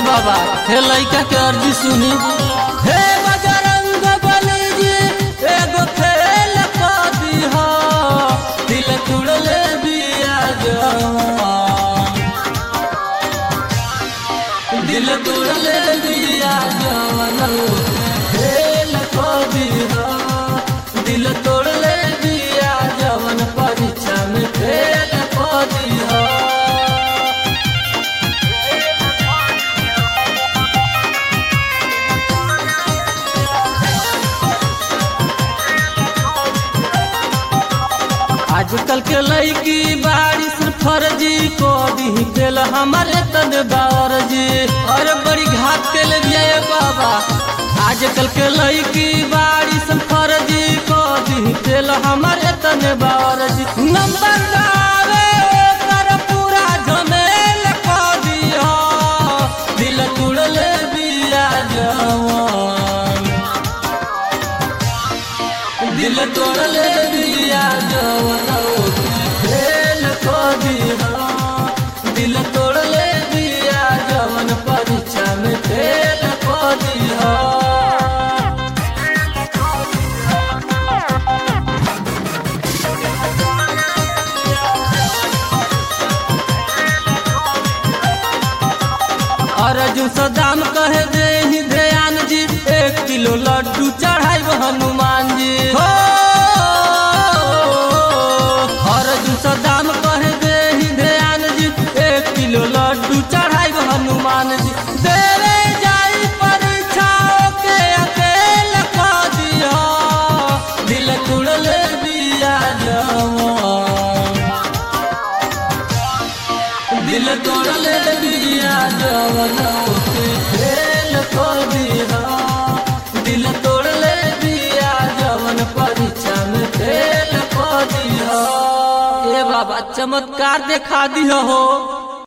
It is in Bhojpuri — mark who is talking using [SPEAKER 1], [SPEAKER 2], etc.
[SPEAKER 1] बाबा हे लइका के अर्जी सुनी हे बजरंग बली जी एगो खेल कर दीहा दिल तुड़ले बिया जवान दिल तुड़ले बिया जवान खेल कर दीहा दिल तोड़ले बिया जवन परीक्षा में फेल कर दीहा आजकल के लड़की बारिश फर्जी को दी दिल हमारे तन बारजी अरे बड़ी घात के ले ये बाबा आजकल के लड़की बारिश फर्जी को दी दिल हमारे तन बारजी नंबर लावे कर पूरा झमेल को दिया दिल तुड़ले बिया जवान दिल तोड़ले दिया जवन खेल को दिया दिल तोड़ले दिया जवन परीक्षा में फेल को दिया अर्जुन सदाम कहे दे ही ध्यान जी एक किलो लड्डू चढ़ाई हनुमान जी हो अर्जुन सदाम कहे दे ही ध्यान जी एक किलो लड्डू चढ़ाई हनुमान जी देवे जाई परीक्षाओं के अकेल को दिया दिल तुड़ले दिया जवान दिल तोड़ले दिया जवन के खेल को दिया दिल तोड़ले दिया जवन परीक्षा में फेल को दिया ए बाबा चमत्कार देखा दिया हो